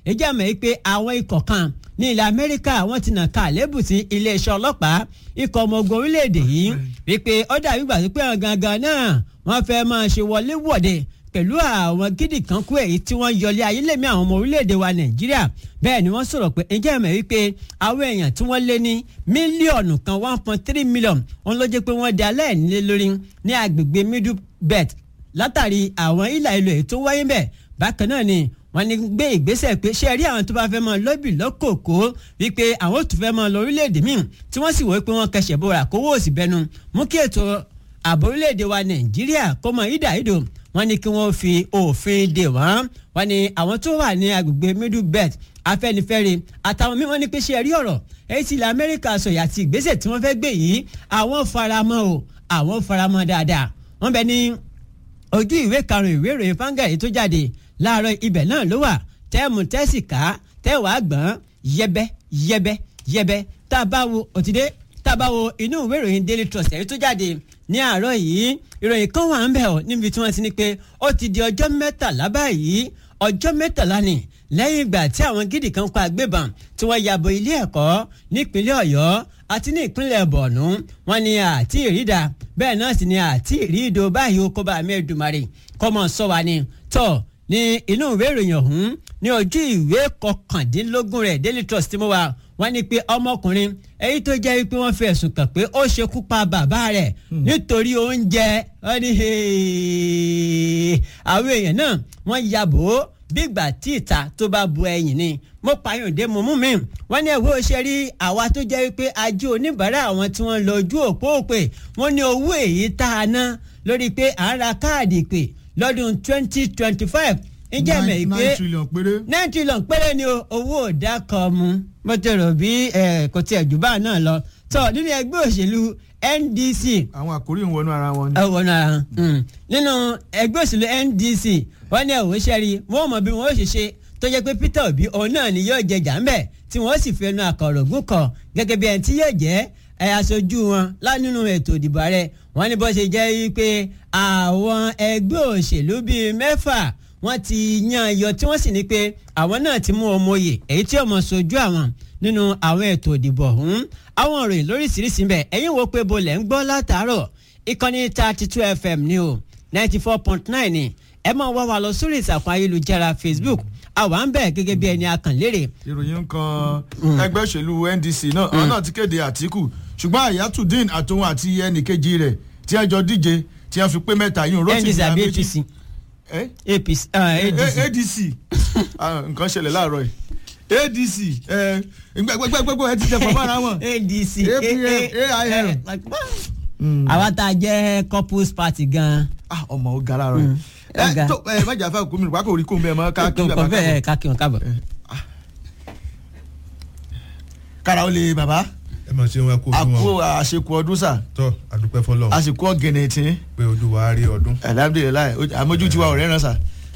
ìjà mọ̀ pé àwọn ikọ̀ kan ní ilẹ̀ amẹ́ríkà wọ́n ti nà ká àlébù sí iléeṣẹ́ ọlọ́pàá ikọ̀ ọmọ ogun orílẹ̀-èdè yìí wípé ó dàbí gbà pé àwọn gangan náà wọ́n fẹ́ máa ṣe wọlé wọ̀de pẹ̀lú àwọn gidi kan kú èyí tí wọ́n yọlé ayélémi àwọn ọmọ orílẹ̀-èdè wa nàìjíríà bẹ́ẹ̀ ni wọ́n sọ̀rọ̀ pé ǹjẹ́ mọ̀ wípé àwọn èèyàn tí wọ́n lé ní mílíọ̀nù kan one point three million wọn ló jẹ́ pé wọ́n di aláìnílé lórí ní agbègbè middle belt látàrí àwọn ìlà ìlò èyí tó wáyé bẹ́ẹ̀ bákan náà ni wọ́n ní gbé ìgbésẹ̀ pé ṣe rí àwọn tó bá fẹ́ máa lọ́bì lọ́kòkó wípé àwọn ò tún fẹ́ máa lọ orílẹ̀-èdè míì tí wọ́n sì wọ́ pé wọ́n kẹsẹ̀ bora kówó òsì bẹnu mú kí ètò ààbò orílẹ̀-èdè wa nàìjíríà kó mọ ìdá ìdò wọ́n ní kí wọ́n fi òfin dè wọ́n wọ́n ní àwọn tó wà ní agbègbè middle belt afẹ́nifẹ́re àtàwọn míì wọ́n ní pé ṣe rí ọ̀rọ̀ èyí tí ilẹ̀ amẹ́ríkà sọ̀yà àti ìgbésẹ̀ tí wọ́n fẹ́ gbé yìí àwọn faramọ́ o àwọn faramọ́ dáadáa wọ́n bẹ ní ojú ìwé karùn-ún ìwé ìròyìn fanga èyí tó jáde láàárọ̀ ibẹ̀ náà ló wà tẹ́ẹ̀mù tẹ́sì ká tẹ́wàá gbọ́n yẹbẹ́ yẹbẹ́ yẹbẹ́ tá a bá wo òtídé tá a bá wo inú ìwé ìròyìn daily trust èyí tó jáde ní àárọ̀ yìí ìròyìn kan wà ń bẹ̀ ọ́ níbi tí wọ́n ti ní pé ó ti di ọjọ́ mẹ́tàlá báyìí ọjọ́ mẹ́tàlá ni lẹ́yìn ìgbà tí àwọn gidi kan pa agbébọn tí wọ́n yàbò ilé ẹ̀kọ́ nípínlẹ̀ ọ̀yọ́ àti ní ìpínlẹ̀ bọ̀nú wọn ni àti ìrídà bẹ́ẹ̀ náà sì ni àti ìrídò báyìí ó kó bá mẹ́ẹ̀dùmarè kọ́mọ sọ wa ni tọ́ ní inú ìwé ìròyìn ọ̀hún ní ojú ìwé kọkàndínlógún rẹ̀ daily trust tí mo wà wọ́n ní pé ọmọkùnrin èyí tó jẹ́ pé wọ́n fi ẹ̀sùn kàn pé ó ṣekú pa bàbá rẹ̀ nítorí oúnjẹ wọ́n ní àwọn èèyàn náà wọ́n ya bò ó bígbà tí ìta tó bá bu ẹ̀yìn ni mo pààyàndé mo mú mi wọ́n ní ẹ̀wọ́ ṣe rí àwa tó jẹ́ wípé ajé oníbàárà àwọn tí wọ́n lọ ojú òpó òpè wọ́n ní owó èyí tá a ná lórí pé à ń ra káàdì ìpè lọ́dún twenty twenty five ǹjẹ́ mẹ̀ pé nine trillion péré. nine trillion péré ni owó òdà kan mu mo ti rò bí kò tiẹ̀ jù bá náà lọ tó nínú ẹgbẹ́ òṣèlú NDC àwọn àkórí ń wọnú ara wọn ni. ẹ wọnú ara hàn nínú ẹgbẹ́ òṣèlú NDC wọ́n ní ẹ̀wọ́ sẹ́rí wọ́n mọ̀ bí wọ́n ó ṣe ṣe tó jẹ́ pé Peter Obi òun náà ni yóò jẹ jàmbẹ́ tí wọ́n sì fẹnu àkọ̀rògùn kan gẹ́gẹ́ bí ẹni tí yóò jẹ́ ẹ aṣojú wọn lánínú ètò ìdìbò ààrẹ wọ́n ní bó ṣe jẹ́ wípé àwọn ẹgbẹ́ òṣèlú bíi mẹ́fà wọ́n ti yan iyọ̀ tí wọ́n sì ní pé àwọn náà ti mú ọmọ oyè èyí tí ọmọ sojú àwọn nínú àwọn ètò ìdìbò ọ̀hún àwọn ìròyìn lóríṣiríṣi ń bẹ ẹ̀yin wo pé bolẹ̀ ń gbọ́ látàárọ̀ ìkànnì thirty two fm ni o ninety four point nine ni ẹ máa wá wa lọ sórí ìsàkùn ayélujára facebook àwa ń bẹ̀ gẹ́gẹ́ bí ẹni akànlérè. ìròyìn kan ẹgbẹ́ òṣèlú NDC náà àwọn náà ti kéde Àtíkù ṣùgbọ́n Àyàtúndín àtòun àti ẹnìkejì rẹ̀ tí wọ́n jọ díje tí wọ́n fi pé mẹ́ta yìí Rotimi ndc àbí Amechi apc apc ah, adc ADC Ah, nǹkan ṣẹlẹ̀ láàárọ̀ yìí ADC gbẹgbẹgbẹgbẹ ẹ ti jẹ pọ̀ mọ́ra wọn. adc APM, AIM. àwa tá a jẹ́ couples party gan-an. Ah, ọmọ ó ga láàárọ̀ yìí. ó ga. ẹ tó ẹ má jà fún àkókò mi nípa kò rí kóun bẹ́ẹ̀ mọ́ ká kí bàbá kò fẹ́ ká kí wọn káàbọ̀. kára ó lè bàbá ẹ máa ṣe wọn kó fún àkó wọn àṣekù ọdún sà tọ àdúpẹ́ fọlọ́ àsìkò ọ̀gẹ̀nẹ̀ tí pé olúwa rí ọdún alhamdulilayi àmójú tiwa ọ̀rẹ́ ràn sà.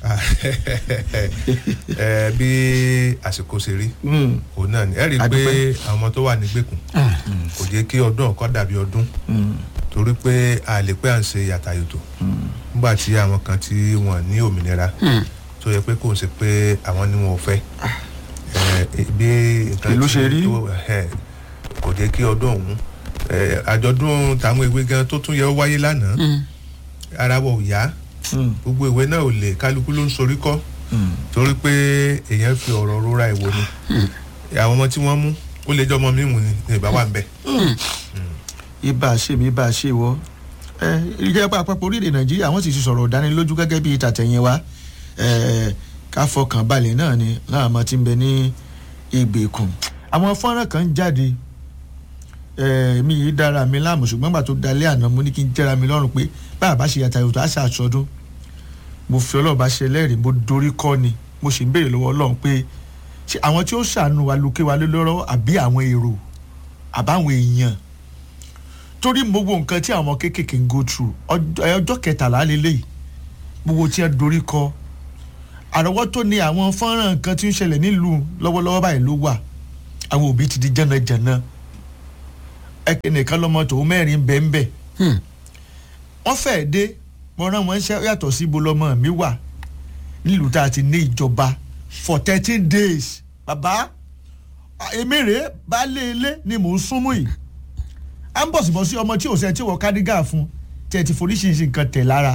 ẹ bí àsìkò ṣe rí òun náà ni ẹ rí i pé Àdúpẹ́. àwọn ọmọ tó wà nígbèkùn kò jẹ́ kí ọdún ọ̀kọ́ dàbí ọdún torí pé a lè pé à ń ṣe yàtàyòtò nígbà tí àwọn kan tí wọ́n ní òmìnira tó yẹ pé kò ń ṣe pé àwọn ni wọn ò fẹ́ ẹ, bí nǹkan Ìlú tí- ṣe rí. tó- ẹ, kò jẹ́ kí ọdún ọ̀hún ẹ, àjọ̀dún táwọn ìwé gan tó tún yẹ ó wáyé lánàá ara wọ ò yá gbogbo ìwé náà ò lè kálukú ló ń sorí kọ́ torí pé èèyàn fi ọ̀rọ̀ rora ìwò ni àwọn ọmọ tí wọ́n mú ó lè jẹ́ ọmọ mímu ni ní ìbá wà ń bẹ̀. ibà ṣe mi ibà ṣe wọ ẹ ìjọba àpapọ̀ orílẹ̀ nàìjíríà wọ́n sì ti sọ̀rọ̀ ìdánilójú gẹ́gẹ́ bíi tàtẹ̀yìn wa ẹ ká fọkàn balẹ̀ náà ni láwọn ọmọ tí ń bẹ ní ìgbèkùn àwọn fọ́nrán kan jáde ẹ mi yìí dára mi láàmú ṣùgbọ́n gbà tó dalẹ́ àná mo ní kí n jẹ́ra mi lọ́rùn pé báyà bá ṣe yàtà yòtò àṣà àṣọdún mo fi ọlọ́run bá ṣe lẹ́rìí mo dorí kọ́ ni mo sì ń béèrè lọ́wọ́ ọlọ́run pé ṣé àwọn tí ó ṣàánú wa lókè wa lé lọ́rọ́ àbí àwọn èrò àbáwọn èèyàn torí mo wo nǹkan tí àwọn kéékèèké ń go through ọjọ́ ẹ, ọjọ́ kẹtàlá lélẹ́yìí gbogbo tí wọ́n dorí kọ àrọ́wọ́tó ni àwọn fọ́nrán nǹkan tí ń ṣẹlẹ̀ nílùú lọ́wọ́lọ́wọ́ báyìí ló wà àwọn òbí ti di jẹ́nàjẹ́nà ẹnìkan lọ́mọ tòun mẹ́rin bẹ́ẹ̀nbẹ́ẹ̀ wọ́n fẹ́ẹ́ dé mo rán wọn ṣẹ́ yàtọ̀ sí ibo lọ́mọ mi wà nílùú tá a ti ní ìjọba for thirteen days bàbá èmi rèé baálé ilé ni mò ń súnmú yìí à ń bọ̀sibọ̀sí ọmọ tí ò sẹ́ tí wọ́n kádígà fún tí ẹ ti foríṣiríṣi nǹkan tẹ̀ lára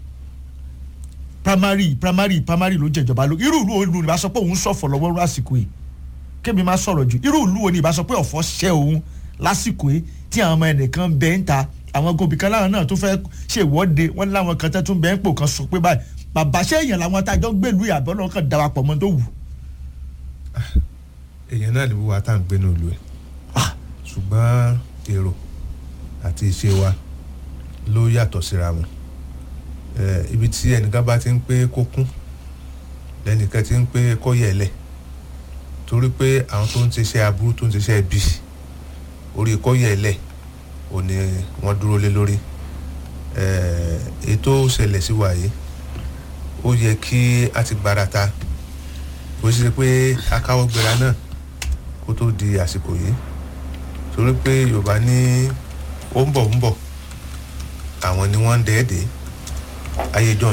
primary primary primary ló jẹjọba ló irú ìlú wo ni ìbá sọ pé òun sọ̀fọ̀ lọ́wọ́ lásìkò yìí kémi máa sọ̀rọ̀ jù irú ìlú wo ni ìbá sọ pé ọ̀fọ̀ ṣẹ́ òun lásìkò yìí tí àwọn ọmọ ẹnìkan bẹ́ẹ̀ ń ta àwọn gòbí kan láwọn náà tó fẹ́ ṣèwọ́de wọ́n láwọn kan tẹ́ tún bẹ́ẹ̀ ń pò kan sọ pé báyìí bàbá ṣé èèyàn làwọn atájọ́ ń gbèlú ìyàbọ̀ náà kàn darapọ̀ mọ́ tó wù. èèyàn náà ni wíwá tá à ń gbé ní olú ẹ̀ Ah. ṣùgbọ́n èrò àti ìṣe wa ló yàtọ̀ síra wọn Eh, ibi tí ẹnìkan bá ti ń pé kó kún lẹ́nìkan ti ń pé kó yẹ̀lẹ̀ torí pé àwọn tó ń ṣiṣẹ́ aburú tó ń ṣiṣẹ́ bí orí kó yẹ̀lẹ̀ ò ní wọ́n dúró lé lórí Eh, ètò ṣẹlẹ̀ sí wa yìí ó yẹ kí a ti gbárata kò sí pé akáwọ́ gbéra náà kó tó di àsìkò yìí torí pé yorùbá ní ó ń bọ̀ ń bọ̀ àwọn ni wọ́n ń dẹ́ẹ̀dẹ́ ayé john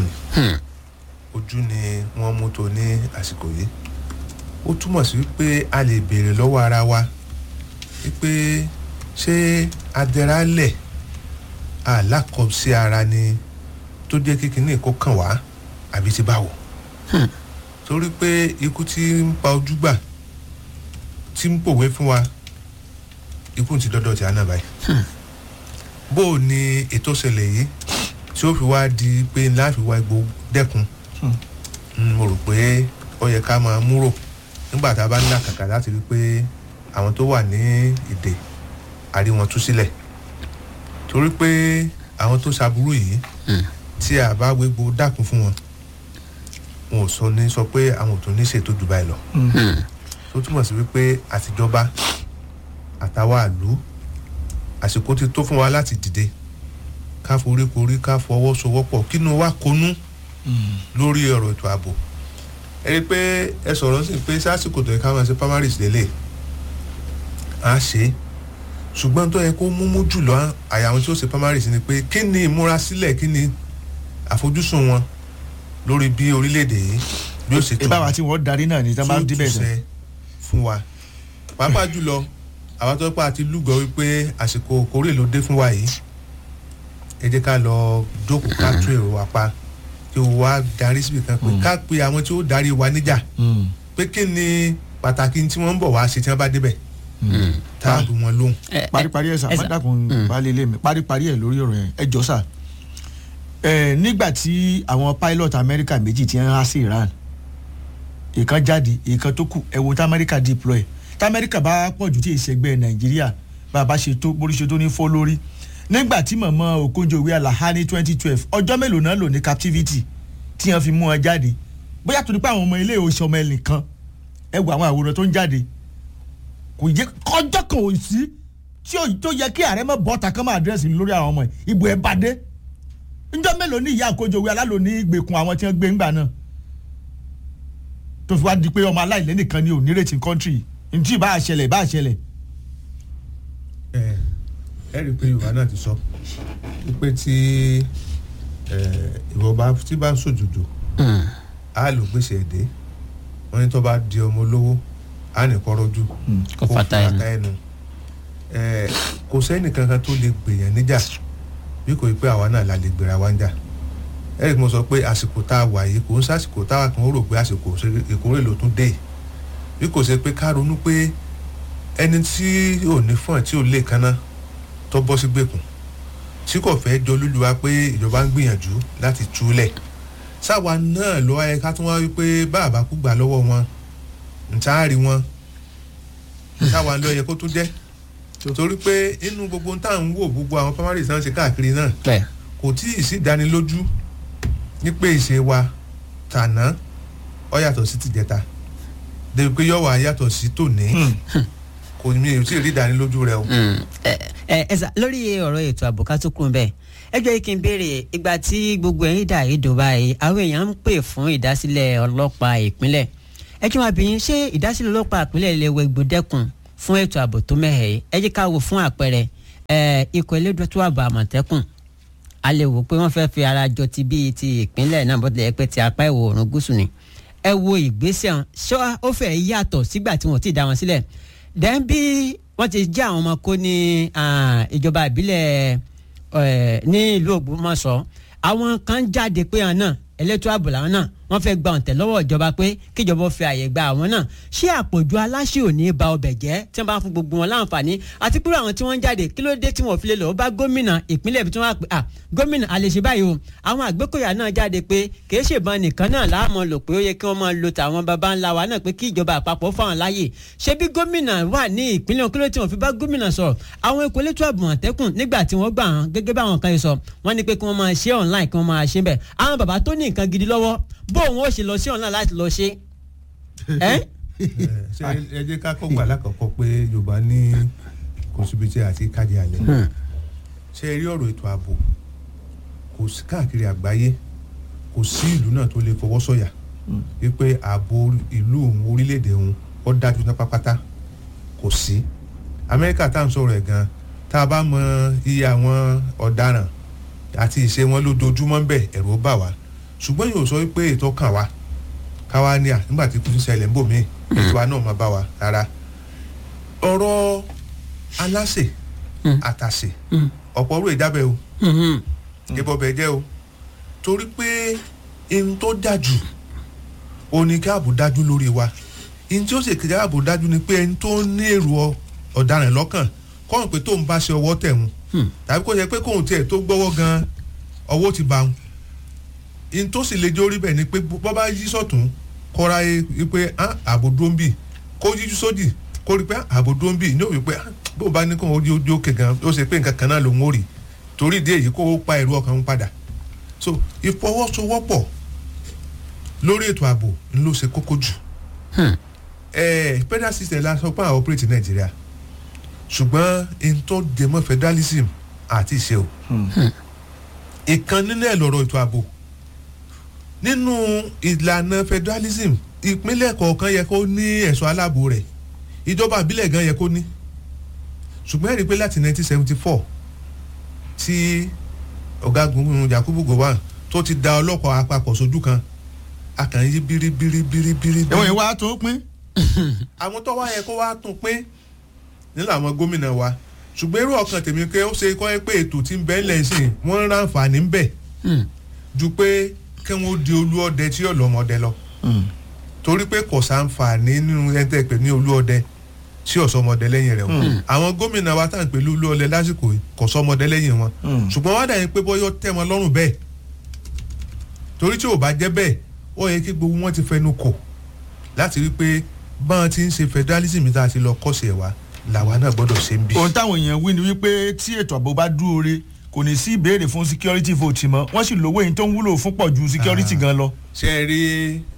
ojú ni wọ́n mú tó ní àsìkò yìí ó túmọ̀ sí wípé a lè béèrè lọ́wọ́ ara wa wípé ṣé adẹ́rálẹ̀ alákọ̀ọ́sí ara ni tó jẹ́ kí kinní kó kàn wá àbí ti báwo torí pé ikú tí ń pa ojú gbà tí ń pòwe fún wa ikú ti dọ́dọ̀ tí a náà báyìí bó o ní ètò ìṣẹ̀lẹ̀ yìí tí ó fi wá di pé ńlá fi wá egbò dẹ́kun Mm, mo rò pé ó yẹ ká máa múrò nígbà tá a bá ń là kàkà láti rí i pé àwọn tó wà ní ìdè àrí wọn tú sílẹ̀ torí pé àwọn tó ṣaburú yìí tí a bá wégbó dákun fún wọn wọn ò sọ ní sọ pé àwọn ò tún ní ṣètò jù báyìí lọ tó túmọ̀ sí wípé àtijọba àtàwọn àlú àsìkò ti tó fún wa láti dìde ká foríkorí ká fọwọ́sowọ́pọ̀ kínú wa konú lórí ọ̀rọ̀ ètò ààbò ẹ rí i pé ẹ sọ̀rọ̀ sí pé sásìkò tó yẹ ká máa ṣe primaries lélẹ̀ á ṣe é ṣùgbọ́n tó yẹ kó múmú jùlọ àyà àwọn tí ó ṣe primaries ni pé kí ni ìmúrasílẹ̀ kí ni àfojúsùn wọn lórí bí orílẹ̀-èdè yìí bí ó ṣe tó ìbáwá tí wọ́n darí náà ni tí wọ́n bá ń díbẹ̀ sẹ́. túnṣe fún wa pàápàá jùlọ àwọn tó pa àti lúgọ wípé àsìkò kórè ló dé fún wa yìí ẹ jẹ́ ká lọ jókòó ká tún èrò wa pa kí o wá darí síbi kan pé ká pe àwọn tí ó darí wa níjà pé kí ni pàtàkì tí wọ́n ń bọ̀ wá ṣe tí wọ́n bá débẹ̀ tá a dùn wọn lóhùn. paríparí ẹ̀ sà ẹ má sà. dàkún baálé ilé mi paríparí ẹ̀ lórí ọ̀rọ̀ yẹn ẹ jọ sà ẹ nígbà tí àwọn pilot amẹ́ríkà méjì ti ń há sí iran ìkan jáde ìkan tó kù ẹ wo tí amẹ́ríkà deploy tí amẹ́ríkà bá pọ̀ jù tí ìṣẹ́gbẹ́ nàìjíríà bá a bá ṣe tó borí ṣe tó ní fọ́ lórí nígbà tí mọ̀mọ́ Okonjo-Iweala há ní twenty twelve ọjọ́ mélòó náà lò ní captivity tí wọ́n fi mú wọn jáde bóyá torí pé àwọn ọmọ ilé ìwòsàn ọmọ ẹnìkan ẹ wo àwọn àwòrán tó ń jáde kò yẹ kọjọ́ kan ò sí tí ó tó yẹ kí ààrẹ mọ̀ bọ́ta kán máa dírẹ́sì lórí àwọn ọmọ yìí ìbò ẹ̀ bá dé njọ́ mélòó ní ìyá Okonjo-Iweala lò ní ìgbèkùn àwọn tí wọ́n gbé ńgbà náà tó fi wá di pé ọmọ aláìlẹ́ nìkan ni ò ní retí kọ́ńtírì ntí ìbá àṣẹlẹ̀ ìbá àṣẹlẹ̀ ẹ ẹ rí i pé yorùbá náà ti sọ wípé tí ẹ, ìwọ bá tí bá ń sòjòjò á lò gbèsè èdè wọn ní tó bá di ọmọ olówó á ní kọ́rọ́jú Kó fata ẹnu. ẹnu ẹ kò sẹ́ni kankan tó lè gbèyàn níjà bí kò yí pé àwa náà la lè gbéra wá ń jà ẹ rí i pé mo sọ pé àsìkò tá a wà yìí kò ń sàsìkò táwa kan ó rò pé àsìkò ìkórè ló tún dé yìí bí kò ṣe pé ká ronú pé ẹni tí ò ní fún ẹ tí ò lè kaná tó bọ́ sí gbèkùn tí kò fẹ́ jọ lóluwa pé ìjọba ń gbìyànjú láti túlẹ̀ sáwa náà ló wáyé ká tún wá wípé bàbá kú gbà lọ́wọ́ wọn ntaari wọn sáwa ló yẹ kó tún jẹ́ torí pé inú gbogbo tá à ń wò gbogbo àwọn primaries náà ṣe káàkiri náà bẹ́ẹ̀ kò tí ì sí ìdánilójú ní pé ìṣe wa tàná ọ yàtọ̀ sí tìjẹta débi pé yọ̀wọ̀ yàtọ̀ sí tòní kò ní ò tí ì rí ìdánilójú rẹ o. ẹ ẹ ẹ sà lórí ọ̀rọ̀ ètò ààbò ká tó kún bẹ́ẹ̀ ẹ jẹ́ kí n béèrè ìgbà tí gbogbo ẹ̀yìn dà yìí dùn báyìí àwọn èèyàn ń pè fún ìdásílẹ̀ ọlọ́pàá ìpínlẹ̀ ẹ kí wọn bìyìn ṣé ìdásílẹ̀ ọlọ́pàá ìpínlẹ̀ lè wọ ìgbòdẹ́kùn fún ètò ààbò tó mẹ́hẹ̀ yìí ẹ jẹ́ ká wò fún àpẹẹrẹ ẹ ikọ̀ elédùtú ààbò àmọ̀tẹ́kùn a lè wò pé wọ́n fẹ́ fi ara jọ ti bíi ti ìpínlẹ̀ náà bó tilẹ̀ jẹ́ pé ti apá ìwọ̀ oòrùn gúúsù ni ẹ wo ìgbésẹ̀ hàn ṣọ́ ó fẹ́ yàtọ̀ sígbà tí wọ́n ti dá wọn sílẹ̀ dẹ́n bí wọ́n ti jẹ́ àwọn ọmọ kó ní ìjọba ìbílẹ̀ ní ìlú Ògbómọ̀ṣọ́ àwọn kan jáde pé àwọn náà elétò ààbò làwọn náà wọ́n fẹ́ gba ọ̀ǹtẹ̀ lọ́wọ́ ìjọba pé kíjọba fi àyè gba àwọn náà ṣé àpọ̀jù aláṣẹ ò ní ba ọbẹ̀ jẹ́ tí wọ́n bá fún gbogbo wọn láǹfààní àti pé àwọn tí wọ́n ń jáde kí ló dé tí wọ́n fi lè lọ bá gómìnà ìpínlẹ̀ ibi tí wọ́n á pè à gómìnà a lè ṣe báyìí o àwọn àgbékòyà náà jáde pé kì í ṣèbọn nìkan náà láàmú lò pé ó yẹ kí wọ́n máa lo tàwọn baba ńlá wa náà pé kí ìjọba àpapọ̀ fáwọn láàyè ṣé bí gómìnà wà ní ìpínlẹ̀ kíló tí wọ́n fi bá gómìnà sọ̀rọ̀ àwọn èkó létò àbùmọ̀tẹ́kùn nígbà tí wọ́n gbà hàn gẹ́gẹ́ bí àwọn kan yìí sọ wọ́n ní pé kí wọ́n máa ṣe online kí wọ́n máa ṣe bẹ́ẹ̀ àwọn bàbá tó ní nǹkan gidi lọ́wọ́ bóun ó ṣe lọ sí online láti lọ ṣe. ṣe ẹ jẹ́ ká kọ́ gbà lákọ̀ọ́kọ́ pé yorùbá ní kò síbi tí a ti kájí alẹ́ ṣe rí ọ̀rọ̀ ètò ààbò kò sí káàkiri àgbáyé kò sí ìlú náà tó lè fọwọ́ sọ̀yà wípé ààbò ìlú òun orílẹ̀-èdè òun ó dájú ní pápátá kò sí amẹ́ríkà tá à ń sọ̀rọ̀ ẹ̀ gan tá a bá mọ iye àwọn ọ̀daràn àti ìṣe wọn lójoojúmọ́ ń bẹ̀ ẹ̀rù bà wá ṣùgbọ́n yóò sọ pé ètò kàn wá káwá ní à nígbà tí kùtù ṣẹlẹ̀ ń bò mí ètò wa náà máa bá wa rárá ọ̀rọ̀ aláṣẹ àtàṣe ọ̀pọ̀ orú ìjábẹ̀ o ìbọ̀bẹ̀ jẹ́ o torí pé ihun tó dájú o ní kí ààbò dájú lórí wa ihun tí ó sì kí ààbò dájú ni pé ẹni tó ní èrò ọ̀daràn lọ́kàn kọ́hún pé tóun bá ṣe ọwọ́ tẹ̀ wọn tàbí kó yẹ pé kóun tiẹ̀ tó gbọ́wọ́ gan ọwọ́ ti bá wọn in tó sì lè jẹ́ orí bẹ́ẹ̀ ni pé bọ́ bá yí sọ̀tún kọ́ra yé pé ààbò dúró ń bì kó yíjú sódì kó rí pé ààbò dúró ń bì ní òwe pé bó bá ní kó o di òkè gan ó ṣe pé nǹkan kan náà ló ń wò rí torí ìdí èyí kó o pa èrò ọkàn ń padà so ìfọwọ́sowọ́pọ̀ lórí ètò ààbò ń ló ṣe kókó jù federal system la sọ pé àwọn operate nàìjíríà ṣùgbọ́n in tó dèmọ́ federalism àti ìṣe o ìkan nínú ẹ̀ lọ́rọ̀ ètò ààbò nínú ìlànà federalism ìpínlẹ̀ kọ̀ọ̀kan yẹ kó ní ẹ̀ṣọ́ aláàbò rẹ̀ ìjọba àbílẹ̀ gan yẹ kó ní ṣùgbọ́n ẹ̀rí pé láti 1974 tí ọ̀gágun Yakubu Gowon tó ti da ọlọ́pàá àpapọ̀ sójú kan a kàn yí bíríbíríbíríbírí. ẹ̀wọ̀n ìwà tó pín. àwọn tó wá yẹ kó wá tún pín nílò àwọn gómìnà wa ṣùgbọ́n irú ọkàn tèmi pé ó ṣe kọ́ ẹ pé ètò tí ń bẹ́ẹ̀ lẹ́sìn wọ́n ń ránfààní ń bẹ̀ ju pé kí wọ́n di olú ọdẹ tí yóò lọ́mọdé lọ torí pé kò sáǹfààní nínú ẹgbẹ́ pé ní olú ọdẹ tí ò sọmọdé lẹ́yìn rẹ̀ o àwọn gómìnà wa tá à ń pè olú ọdẹ lásìkò kò sọmọdé lẹ́yìn wọn ṣùgbọ́n wọ́n dà yín pé bọ́yọ́ tẹ́ wọn lọ́rùn bẹ́ẹ̀ torí tí ò bá jẹ́ bẹ́ẹ̀ ó yẹ kí gbogbo wọn ti fẹnu kò láti rí pé báwọn ti ń ṣe federalism tá a ti lọ kọ́sẹ̀ wa làwa náà gbọ́dọ̀ ṣe ń bí. ohun táwọn èèyàn wí ni wípé tí ètò ààbò bá dúró re kò ní sí ìbéèrè fún security vote mọ́ wọ́n sì lówó yìí tó ń wúlò fún pọ̀ ju security gan lọ. ṣe é rí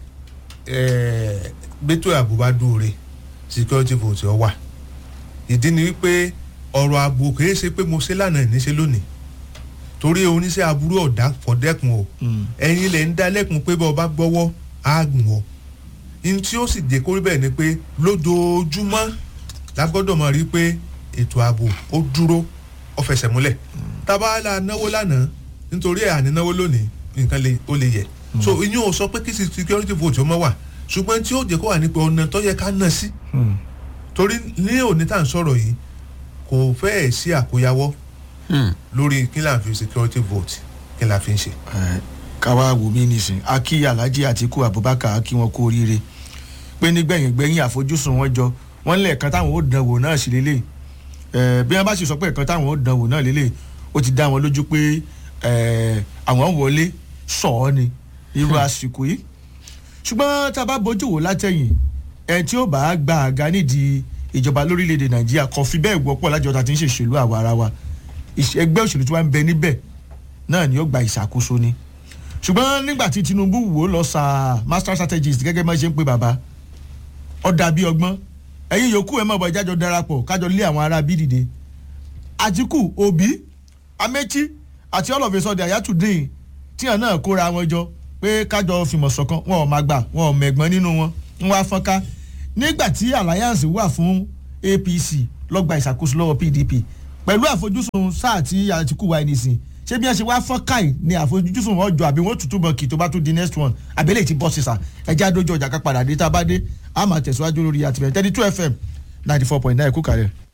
gbẹ́tò ààbò bá dúró re security vote ọ wà ìdí ni wípé ọ̀rọ̀ ààbò kìí ṣe pé mo ṣe lánàá ìníṣe lónìí torí oníṣẹ́ aburú ọ̀dà fọ̀dẹ́kun o ẹ̀yin lè ń dá lẹ́kun pé bọ́ ọ bá gbọ́wọ́ á gùn ọ ní tí ó sì dé kórí bẹ́ẹ̀ ni pé lójoojúmọ́ la gbọ́dọ̀ mọ̀ rí pé ètò ààbò ó dúró ó fẹsẹ̀ múlẹ̀ tábà la náwó lánàá nítorí ẹ̀ àní náwó lónìí nǹkan ó lè yẹ so ìyẹn ò sọ pé kí security vote ó mọ́ wà ṣùgbọ́n tí ó jẹ́ kó wà nípa ọ̀nà tó yẹ ká ná sí torí ní òní tá à ń sọ̀rọ̀ yìí kò fẹ́ẹ̀ sí àkóyawọ́ lórí kí là ń fi security vote kí là fi ń ṣe. káwá wò mí nísìn akí alhaji atiku abubakar akí wọn kú oríire pé nígbẹ̀yìn gbẹ̀yìn àfojúsùn wọn jọ wọn lẹ́ẹ̀kan táwọn ó dánwò náà sí lélẹ̀ bí wọ́n bá sì sọ pé ẹ̀kan táwọn ó dánwò náà lélẹ̀ ó ti dá wọn lójú pé àwọn wọlé sọ ọ́ ni irú àsìkò yìí ṣùgbọ́n tá a bá bójú wò látẹ̀yìn ẹ̀ tí ó bá gba àga nídìí ìjọba lórílẹ̀‐èdè nàìjíríà kan fi bẹ́ẹ̀ wọ́pọ̀ lájọ tá a ti ń ṣèṣèlú àwa ara wa ẹgbẹ́ òṣèlú tí wọ́n ń bẹ níbẹ̀ náà ni ó gba ìṣàkóso ni ṣùgbọ́n nígbà tí tinubu wò lọ sa master strategist gẹ́gẹ́ bí wọ́n ṣe ń pe bàbá ó dàbí ọgbọ́n ẹ̀yin yòókù ẹ̀ mọ̀ bọ̀ ìjájọ darapọ̀ kájọ lé àwọn ará bí dìde àtìkù òbí amechi àti all of a sudden àyàtúndín tíyàn náà kóra wọn jọ pé kájọ fìmọ̀ ṣọ̀kan wọn ò máa gbà wọn ò mẹ̀gbọ́n nínú wọn ń wá fọ́nká nígbà tí alliance wà fún apc lọ́gbà ìṣàkóso lọ́wọ́ pdp pẹ̀lú àfojúsùn sáà tí àtìkù wà nísìn ṣé bí wọ́n ṣe wá fọ́n káì ní àfojúsùn wọn jọ àbí wọ́n tutù mọ́ kì tó bá tún di next one àbẹ́lẹ̀ ti bọ́ sísà ẹjẹ́ àdójọ ọjà ká padà dé tá a bá dé a máa tẹ̀síwájú lórí àtìmẹ́tẹ́ni two fm ninety four point nine kú kàrẹ́.